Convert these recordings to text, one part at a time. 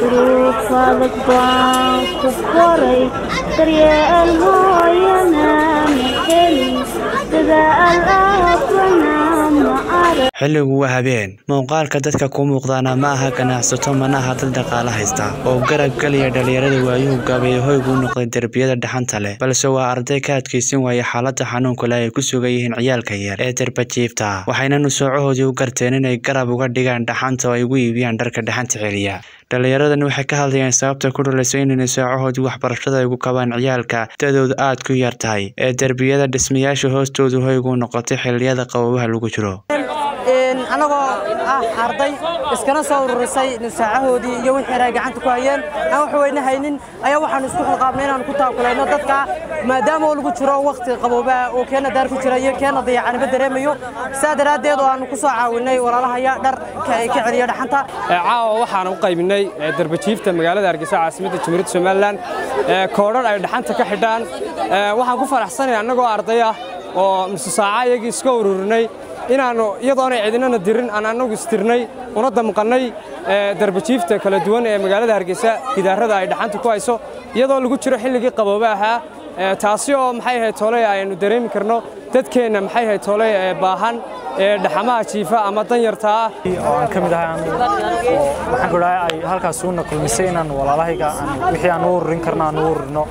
duruuf adag baan ku koray daryeel hooyana ma helin dadaal aabana ma arag xilligu waa habeen muuqaalka dadka ku muuqdaana ma aha ganacsato mana aha dad dhaqaale haysta oo garab geliya dhalinyarada waayuhu gabay hoygu noqday derbiyada dhaxanta leh balse waa arday ka adkaysan waaya xaalada xanuunka leh ay ku sugan yihiin ciyaalka yar ee derbajiifta waxayna nusoocahoodii u garteen inay garab uga dhigaan dhaxanta oo ay ugu iibiyaan dharka dhaxanta celiya dhallinyaradan waxay ka hadlayaan sababta ku dhalaysa inay nusoocahoodii waxbarashada ay ugu kabaan ciyaalka dadoodu aad ku yar tahay ee derbiyada dhismayaasha hoostoodu hoygu noqotay xilliyada qabobaha lagu jiro annagoo ah arday iskana soo ururisay nusaacahoodii iyo wixii ay gacanta ku hayeen aan wax weyne haynin ayaa waxaanu isku xilqaabnay inaanu ku taakulayno dadka maadaama oo lagu jiro wakhti qaboobaha oo keena daar ku jira iyo keena dayacanimo dareemayo saa daraaddeed oo aanu ku soo caawinay walaalahaya dhar ka celiya dhaxanta caawa waxaan u qaybinay darbajiifta magaalada hargeysa caasimadda jamhuuriyadda somalilan koodhar ay dhaxanta ka xidhaan waxaan ku faraxsanay annagoo arday ah oo nusu saaca iyagii iska ururinay inaannu iyadoonay cidinana dirin aan annagu istirnay una damqannay darbajiifta kala duwan ee magaalada hargeysa gidaarada ay dhaxanta ku hayso iyadoo lagu jiro xilligii qaboobe ahaa taasi oo maxay ahayd tooley aynu dareemi karno dadkeenna maxay ahayd tooley ee baahan ee dhaxamaha jiifa ama danyarta ah oo aan ka mid ahay oo waxaan ku dhahay ay halkaas uuna kulmisay inaan walaalahayga wixii aan u ururin karno aan u ururino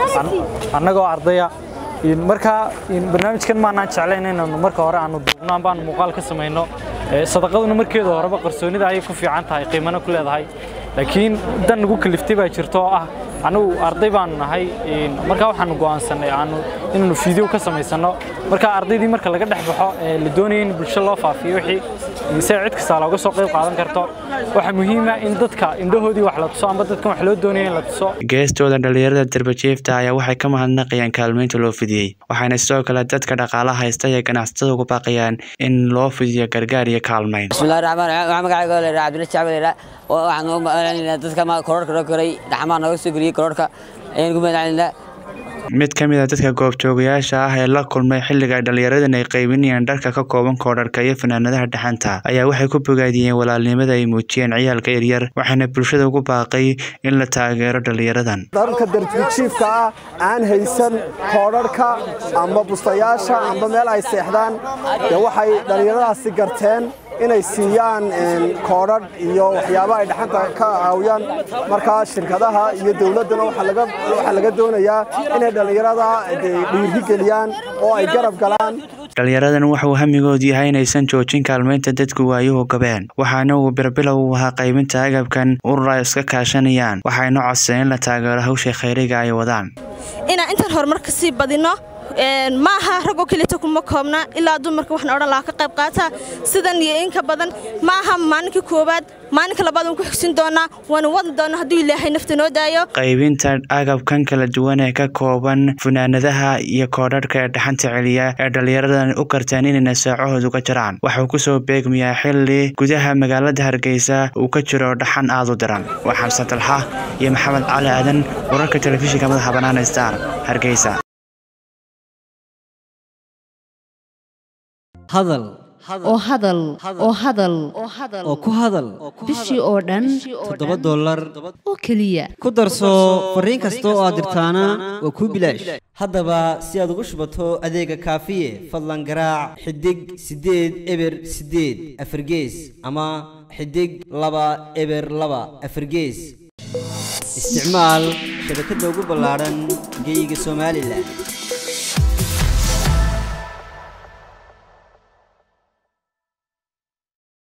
annagoo ardaya markaa barnaamijkan maanaan jeclayn inaanu marka hore aanu duubno amba aanu muuqaal ka samayno sadaqaduna markeeda horeba qarsoonida ayay ku fiican tahay qiimana ku leedahay laakiin dan nagu kaliftay baa jirta oo ah anigu arday baanu nahay markaa waxaanu go'aansanay aanu inaanu fiideo ka samaysano markaa ardaydii marka laga dhex baxo la doonaya in bulsho loo faafiyo wixii se cid kastaa looga soo qayb qaadan karto waxaa muhiima in dadka indhahoodii wax la tuso amba dadkan wax loo doonaya in la tuso geestooda dhalinyarada derbajiifta ayaa waxay ka mahadnaqayaan kaalmeynta loo fidiyey waxayna sidoo kale dadka dhaqaalaha haysta iyo ganacsatada ugu baaqayaan in loo fidiyo gargaar iyo kaalmeyn bismillahi raxmaan raxiim waxaa magacayga leeraa cabdilla shacbi leeraa waxaan ugu mahadcelinaynaa dadka kororhka noo koray dhaxmaha nooga soo geliyey kororhka ayaan ugu mahadcelinaynaa mid ka mid a dadka goobjoogayaasha ah ee la kulmay xilliga ay dhallinyaradan ay qaybinayaan dharka ka kooban koodharka iyo fanaanadaha dhaxanta ayaa waxay ku bogaadiyeen walaalnimada ay muujiyeen ciyaalka yaryar waxaana bulshada ugu baaqay in la taageero dhallinyaradan dharka darjijiifka ah aan haysan koodharhka amba bustayaasha amba meel ay seexdaan dee waxay dhallinyaradaasi garteen inay siiyaan koodhadh iyo waxyaaba ay dhaxanta ka caawiyaan markaa shirkadaha iyo dowladdana waxaa laga doonayaa inay dhallinyarada dhiiri geliyaan oo ay garab galaan dhallinyaradan waxauu hamigoodu yahay inaysan joojin kaalmeynta dadku waayuhu gabeen waxaana uu birbilow u ahaa qaybinta agabkan urur ay iska kaashanayaan waxayna codseen in la taageero hawsha khayriga ay wadaan inaan intaan horumar ka sii badino ma aha ragoo kelita kuma koobna ilaa dumarka waxaan odhan lahaa ka qayb qaata sidan iyo inka badan ma aha maalinka koowaad maalinka labaad waan ku xigsin doonaa waana wadi doona hadduu ilaahay nafta noo daayo qaybinta agabkan kala duwan ee ka kooban funaanadaha iyo koodharhka ee dhaxanta celiya ee dhallinyaradan u karteen inay nasaacahooda uga jaraan waxuu ku soo beegmayaa xilli gudaha magaalada hargeysa uu ka jiro dhaxan aad u daran waa xamse dalxa iyo maxamed cali aadan wararka telefishinka madaxa bannaan star hargeysa hadal oo hadal oo hadal oo ku hadal bishii oo dhan toddoba dollar oo keliya ku darso fariin kasta oo aad dirtaana waa kuu bilaash haddaba si aad ugu shubato adeega kaafiye fadlan garaac xidig siddeed eber siddeed afargees ama xidig laba eber laba afargees isticmaal shabakadda ugu ballaadhan geyga somalilan